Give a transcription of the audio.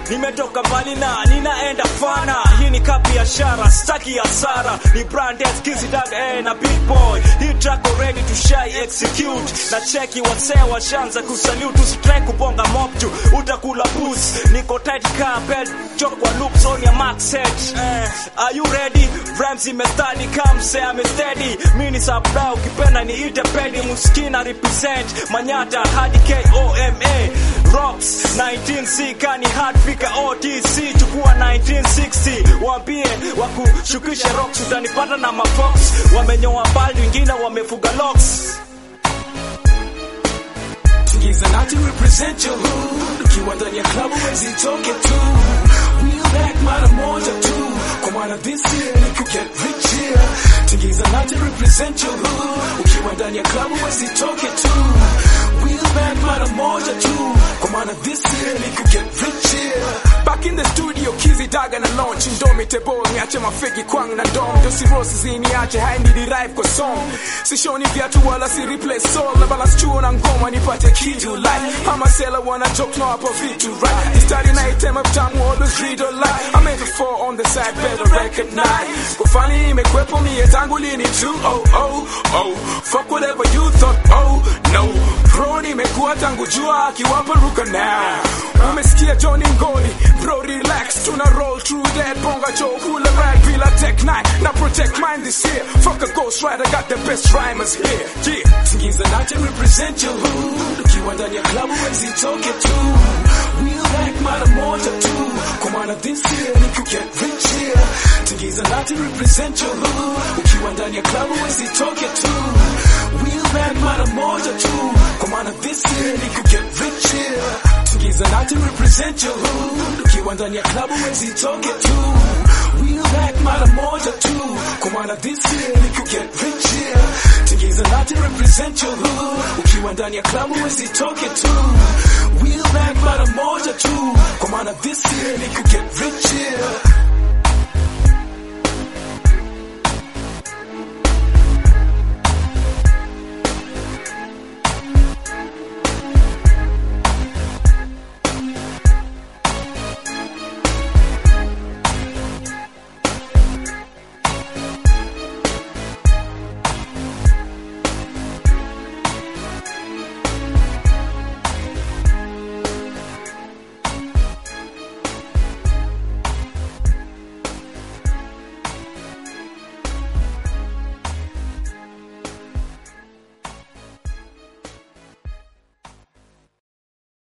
nimetoka mbali na ninaenda fana hii ni ka biashara staki hasara ni brand skizi daga eh, na big boy hii track already to shy execute na cheki wasee washanza kusalute usitrai kubonga mob juu utakula boost niko tight car belt chok kwa loop zone ya max set eh, are you ready rhymes imestadi kamse amesteady mimi ni supply ukipenda niite pedi muskina represent manyata hadi KOMA rocks 19C kani hard fika OTC chukua 1960 waambie wakushukishe rocks utanipata na mafox wamenyoa bali wengine wamefuga locks Tingiza nati represent your hood ukiwa ndani ya klabu wezi toke tu Wheel back mara moja tu kwa maana this year ni ku get rich here Tingiza nati represent your hood ukiwa ndani ya klabu wezi toke tu Wheel back mara moja tu kwa maana this year ni ku get rich here Back in the studio Kizzy Daga na launch Indomitable niache mafegi kwang na dom Dosi Rose ziniache hai ni derive kwa song Sishoni viatu wala si replace soul Na balance chuo na ngoma nipate kitu like Ama sela wana joke na hapo vitu right Istari na itema vitamu always read or lie I'm in the four on the side better recognize Kufani imekwepo mie tangu lini tu oh oh oh Fuck whatever you thought oh no Bro nimekuwa tangu jua akiwapa ruka now Umesikia Johnny Ngoli Bro relax tuna roll through that bonga Joe hula rag bila tech nine Na protect mine this year Fuck a ghost rider got the best rhymers here Yeah Tingiza nache represent your hood Ukiwa ndani ya klabu wezi toke tu Wheel back mara moja tu Kwa maana this year ni ku get rich here Tingiza nache represent your hood Ukiwa ndani ya klabu wezi toke tu Wheel back mara moja tu Kwa maana this year ni ku get rich here Tingiza nati represent your hood Ukiwa ndani ya klabu wezi toke tu Wheel back mara moja tu Kwa maana this year ni ku get rich here Tingiza nati represent your hood Ukiwa ndani ya klabu wezi toke tu Wheel back mara moja tu Kwa maana this year ni ku get